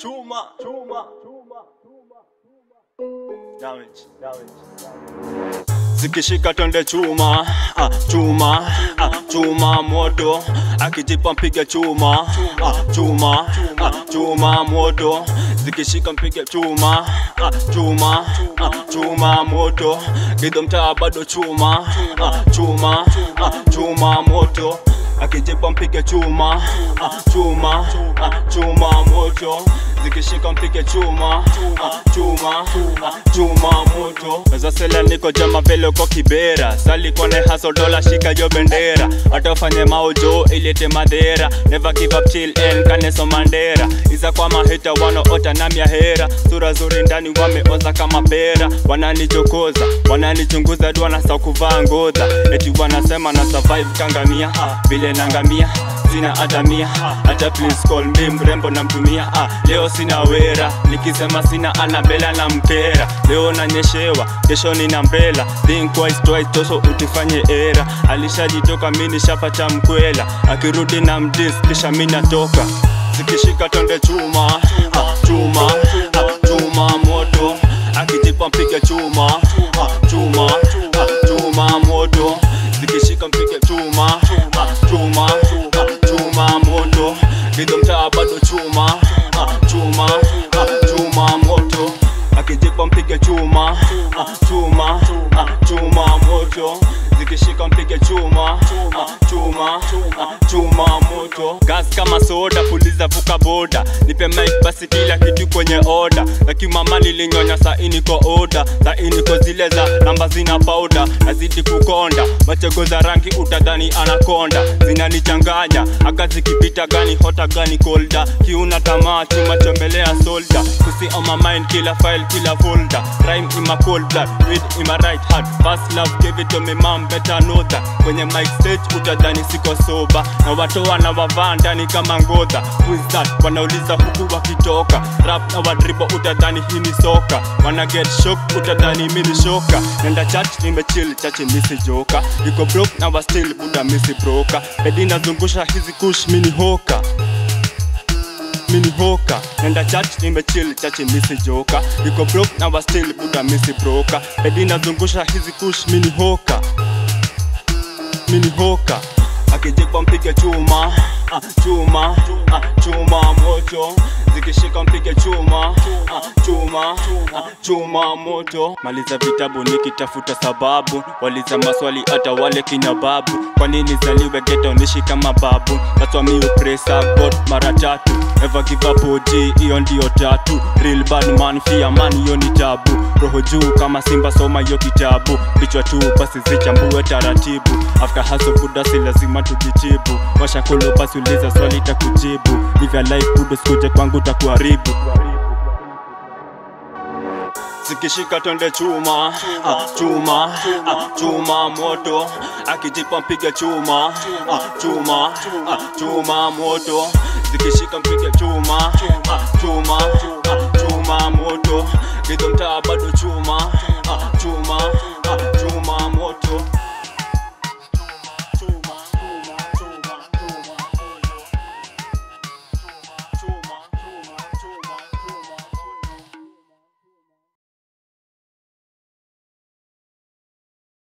chuma chuma damage damage zikishika twende chuma ah, chuma ah, chuma moto akijipa mpige chuma ah, chuma ah, chuma moto zikishika mpige chuma ah, chuma ah, chuma moto gido mtaa bado chuma ah, chuma ah, chuma moto akijipa mpige chuma ah, chuma ah, chuma moto zikishika mpige chuma ah, chuma ah, chuma moto zasela niko jama vile uko kibera sali kone haso dola shika yo bendera hata ufanye maujo ilete madhera never give up till end kaneso mandera iza kwa maheta wanaota na miahera sura zuri ndani wameoza kama pera wananichokoza wananichunguza du wanasa kuvaa ngodha eti wanasema na survive kangamia vile nangamia sina hata mia hata please call me mrembo namtumia ah, leo sina wera nikisema sina anabela na mkera leo nanyeshewa kesho nina mbela think twice twice tosho utifanye era alishajitoka mi nishapata mkwela akirudi na mdis kisha mi natoka zikishika tonde chuma ah, chuma ah, chuma moto akijipa mpige chuma ah, chuma ah, chuma moto zikishika mpige chuma ah, chuma ah, chuma moto gido mtaa bado chuma ah, chuma ah, chuma moto akijipa mpige chuma ah, chuma ah, chuma moto zikishika mpige chuma ah, chuma ah, chuma moto gas kama soda puliza vuka boda nipe mic basi kila kitu kwenye oda lakimama nilinyonya sai niko oda sai niko zile za namba zina pauda nazidi kukonda machego za rangi utadhani anakonda zinanichanganya aka zikipita gani hota gani kolda kiuna tamaa chuma chombelea solda kusi on my mind kila file kila folder rhyme in my cold blood read in my right heart fast love give it to me mom better know that kwenye mic stage utadhani siko soba na watoa na wavaa ndani kama ngodha who is that wanauliza huku wakitoka rap na wadribo utadhani hii ni soka wana get shock utadhani mi ni shoka nenda church nimechill chache misi joka iko broke na wa still buda misi broka bedi nazungusha hizi kush mini hoka mini hoka nenda church nimechill chache misi joka iko broke na wa still buda misi broka bedi nazungusha hizi kush mini hoka mini hoka akijipa mpige chuma ah, chuma ah, chuma moto zikishika mpige chuma ah, chuma ah, chuma moto maliza vitabu nikitafuta sababu waliza maswali hata wale kina babu kwa nini zaliwe geto nishi kama babu naswami upresa god mara tatu never give up OG hiyo ndio tatu real bad man fear man hiyo ni tabu roho juu kama simba soma hiyo kitabu kichwa tu basi zichambue taratibu after hustle buda si lazima tujitibu washakolo basi uliza swali takujibu live your life budo sikuje kwangu takuharibu zikishika twende chuma ah, chuma ah, chuma moto akijipa mpige chuma ah, chuma ah, chuma moto zikishika mpige chuma ah, chuma ah, chuma moto gido mtaa bado chuma ah, chuma